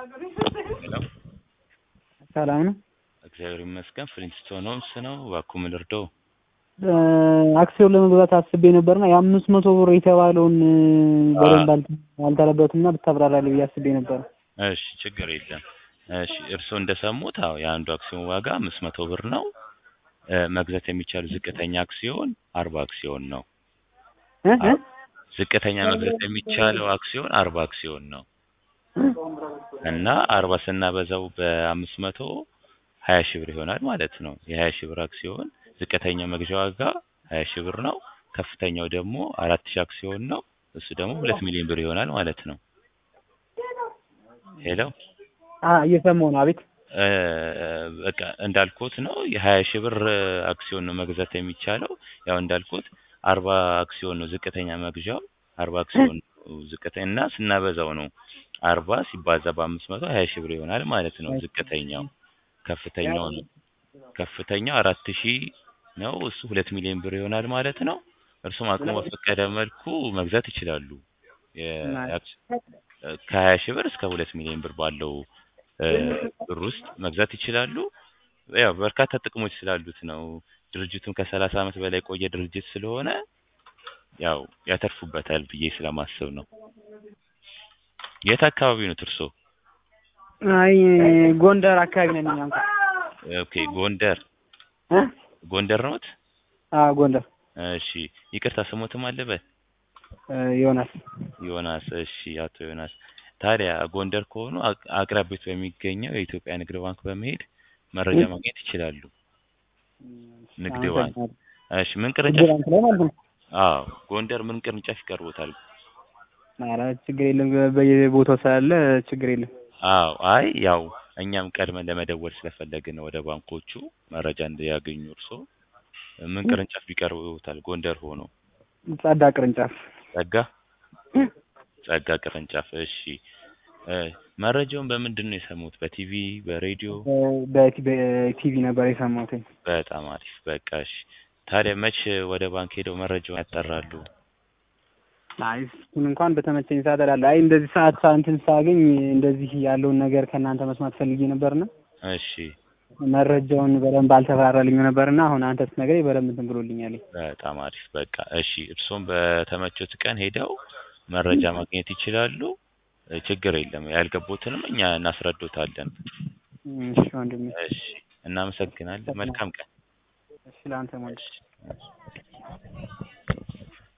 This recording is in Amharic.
ሄሎ ሰላም ነው። እግዚአብሔር ይመስገን። ፍሊንስቶን ሆምስ ነው። እባክዎ ምን ልርዳው? አክሲዮን ለመግዛት አስቤ ነበርና የአምስት መቶ ብር የተባለውን በደንብ አልተ- አልተረዳሁትምና ብታብራራልኝ ብዬ አስቤ ነበር። እሺ ችግር የለም። እሺ እርስዎ እንደሰሙት አዎ የአንዱ አክሲዮን ዋጋ አምስት መቶ ብር ነው። እ መግዛት የሚቻለው ዝቅተኛ አክሲዮን አርባ አክሲዮን ነው። እ እ ዝቅተኛ መግዛት የሚቻለው አክሲዮን አርባ አክሲዮን ነው እና አርባ ስናበዛው በአምስት መቶ ሀያ ሺህ ብር ይሆናል ማለት ነው። የሀያ ሺህ ብር አክሲዮን ዝቅተኛ መግዣ ዋጋ ሀያ ሺህ ብር ነው። ከፍተኛው ደግሞ አራት ሺህ አክሲዮን ነው። እሱ ደግሞ ሁለት ሚሊዮን ብር ይሆናል ማለት ነው። ሄሎ አ እየሰማሁ ነው። አቤት እ በቃ እንዳልኩት ነው የሀያ ሺህ ብር አክሲዮን ነው መግዛት የሚቻለው። ያው እንዳልኩት አርባ አክሲዮን ነው ዝቅተኛ መግዣው አርባ አክሲዮን ነው ዝቅተኛ እና ስናበዛው ነው አርባ ሲባዛ በአምስት መቶ ሀያ ሺህ ብር ይሆናል ማለት ነው። ዝቅተኛው ከፍተኛው ነው ከፍተኛው አራት ሺህ ነው እሱ ሁለት ሚሊዮን ብር ይሆናል ማለት ነው። እርሱም አቅሙ በፈቀደ መልኩ መግዛት ይችላሉ። የ- ከሀያ ሺህ ብር እስከ ሁለት ሚሊዮን ብር ባለው እ ብር ውስጥ መግዛት ይችላሉ። ያው በርካታ ጥቅሞች ስላሉት ነው። ድርጅቱም ከሰላሳ ዓመት በላይ የቆየ ድርጅት ስለሆነ ያው ያተርፉበታል ብዬ ስለማስብ ነው። የት አካባቢ ነው እርስዎ? አይ ጎንደር አካባቢ ነኝ እኛ እንኳን ኦኬ ጎንደር እ ጎንደር ነዎት? አዎ ጎንደር እሺ ይቅርታ ስሞትም አለበት? እ ዮናስ ዮናስ እሺ አቶ ዮናስ ታዲያ ጎንደር ከሆኑ አቅ- አቅራቢያዎት በሚገኘው የኢትዮጵያ ንግድ ባንክ በመሄድ መረጃ ማግኘት ይችላሉ። ንግድ ባንክ እሺ ምን ንግድ ቅርንጫፍ ባንክ ላይ ማለት ነው። አዎ ጎንደር ምን ቅርንጫፍ ይቀርቦታል? ኧረ ችግር የለም በየቦታው ስላለ ችግር የለም። አዎ አይ ያው እኛም ቀድመን ለመደወል ስለፈለግን ነው ወደ ባንኮቹ መረጃ እንዲያገኙ እርስዎ ምን ቅርንጫፍ ቢቀርቡታል? ጎንደር ሆኖ ጸዳ ቅርንጫፍ ጸጋ ጸጋ ቅርንጫፍ እሺ እ መረጃውን በምንድን ነው የሰሙት? በቲቪ በሬዲዮ? በቲ- በቲቪ ነበር የሰማሁት። በጣም አሪፍ በቃ እሺ ታዲያ መች ወደ ባንክ ሄደው መረጃውን ያጣራሉ? አይ እሱን እንኳን በተመቸኝ ሰዓት እላለሁ። አይ እንደዚህ ሰዓት ሳ- እንትን ሳገኝ እንደዚህ ያለውን ነገር ከእናንተ መስማት ፈልጌ ነበርና እሺ መረጃውን በደንብ አልተብራራልኝም ነበርና አሁን አንተ ስትነግረኝ በደንብ እንትን ብሎልኛል። በጣም አሪፍ በቃ እሺ እርስዎም በተመቾት ቀን ሄደው መረጃ ማግኘት ይችላሉ። እ ችግር የለም ያልገቦትንም እኛ እናስረዶታለን። እሺ ወንድሜ፣ እሺ እናመሰግናለን። መልካም ቀን። እሺ ለአንተ ወንድሜ። እሺ